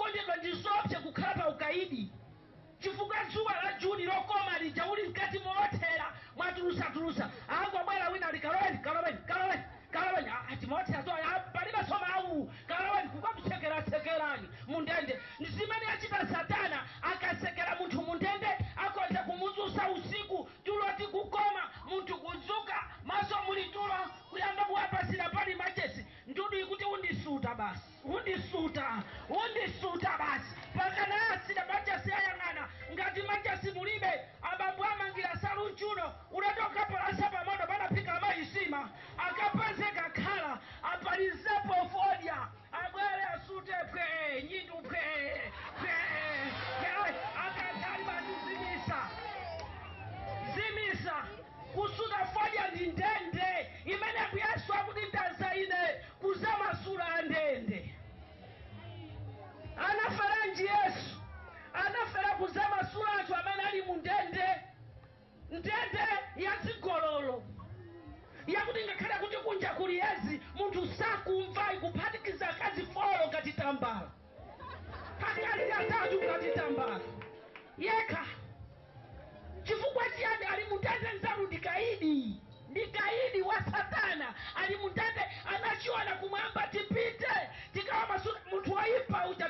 okondedwa ndi zopsa kukhala pa ukaidi chifukwa dzuwa la juni lokoma lija uli mkati mothera mwatulusatulusa angobwera wina ali kaloweni kaloweni kaloweni kaloweni atimothera zo palibe somawu kaloweni kukamsekerasekerani mundende zimene achita satana akasekera munthu mundende akonza kumudzusa usiku tuloti kukoma munthu kudzuka maso muli tulo kuyamba kuwapasira pali machesi ndudu ikuti undisuta basi undisuta undisuta basi pakana asira machesi ayang'ana ngati machesi mulibe abambo amangira salu mchuno unatoka palasa pamoto panapika maisima akapeze kakhala apalizepo fodya abwere asute pwe nyindu pwe pwe pwe akatali batizimisa zimisa kusuta fodya ndi ndende imene yesu akuti ndazaine kuzamasula a ndende anaferanji yesu anafera kuzamasula anthu amene ali mu ndende ndende yazigololo yakuti ngakhale kuti kunja kuli yezi munthu sakumva ikuphatikiza akazi folo ngati tambala pakali atatu ngati tambala yekha chifukwa chiyani ali mundende nzanu ndikaidi ndikaidi wa satana ali mundende anachiona kumwamba tipite tikawa masu munthu waipa uja